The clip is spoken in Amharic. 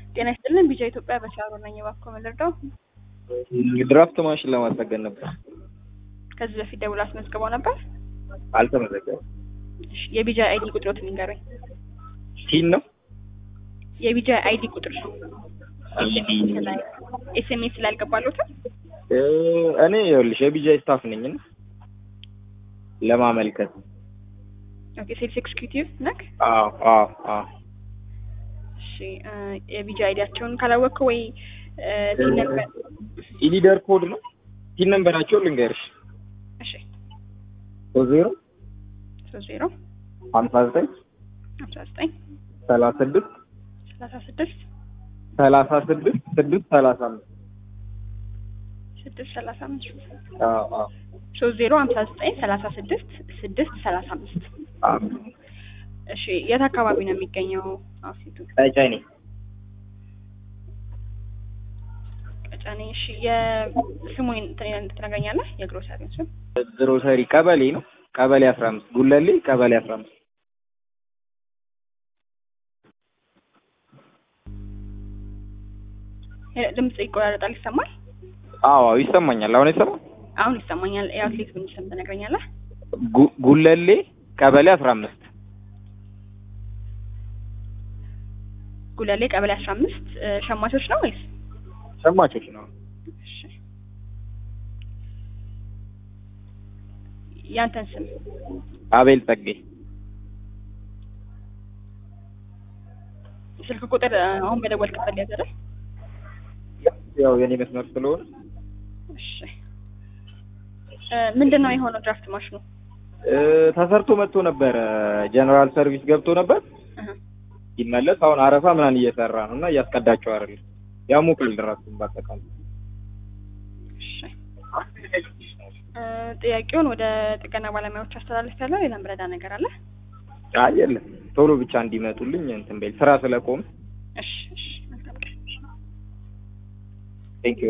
ጤና ይስጥልን ቢጃ ኢትዮጵያ በሻሮ ነኝ። እባክዎ ምን ልርዳው? ድራፍት ማሽን ለማስጠገን ነበር። ከዚህ በፊት ደውሎ አስመዝግበው ነበር? አልተመዘገበም። እሺ፣ የቢጃ አይዲ ቁጥሮትን ንገሩኝ። ቲን ነው የቢጃ አይዲ ቁጥር ኤስኤምኤስ ላይ አልገባሎትም? እ እኔ ይኸውልሽ የቢጃ ስታፍ ነኝ እና ለማመልከት ኦኬ፣ ሴልስ ኤክስኪዩቲቭ ነክ? አዎ አዎ አዎ እሺ፣ እ የቢጃ አይዲያቸውን ካላወቅኩ ወይ እ ቲን ነበር ኢሊደር ኮድ ነው ቲን ነንበራቸው ልንገርሽ እሺ፣ ሶስት ዜሮ ሶስት ዜሮ ሀምሳ ዘጠኝ አስራ ዘጠኝ ሰላሳ ስድስት ሰላሳ ስድስት ሰላሳ ስድስት ስድስት ሰላሳ አምስት ስድስት ሰላሳ አምስት አዎ አዎ ሶስት ዜሮ ሀምሳ ዘጠኝ ሰላሳ ስድስት ስድስት ሰላሳ አምስት አዎ እሺ የት አካባቢ ነው የሚገኘው አውሲቱ? ቀጨኔ ቀጨኔ። እሺ የስሙን ትነግረኛለህ? የግሮሰሪውን ስም ግሮሰሪ ቀበሌ ነው ቀበሌ አስራ አምስት ጉለሌ ቀበሌ አስራ አምስት ድምጽ ይቆራረጣል፣ ይሰማል? አዎ አዎ ይሰማኛል አሁን ይሰማል አሁን ይሰማኛል። የአትሌት ምን ስም ትነግረኛለህ? ጉ- ጉለሌ ቀበሌ አስራ አምስት ጉለሌ ቀበሌ አስራ አምስት ሸማቾች ነው ወይስ? ሸማቾች ነው እሺ ያንተን ስም አቤል ጸጌ ስልክ ቁጥር አሁን በደወልክበት ላይ አይደል? ያው የኔ መስመር ስለሆነ እሺ እ ምንድን ነው የሆነው ድራፍት ማሽኑ? እ ተሰርቶ መጥቶ ነበረ ጀነራል ሰርቪስ ገብቶ ነበር እህ ሲመለስ አሁን አረፋ ምናምን እየሰራ ነው እና እያስቀዳቸው አይደለም ያሞቃል ድራፍቱን በአጠቃላይ እሺ እ ጥያቄውን ወደ ጥገና ባለሙያዎች አስተላልፍ ያለው ሌላ ምረዳ ነገር አለ? አይ የለም ቶሎ ብቻ እንዲመጡልኝ እንትን በል ስራ ስለቆም እሺ እሺ መልካም ቀን። ቴንክ ዩ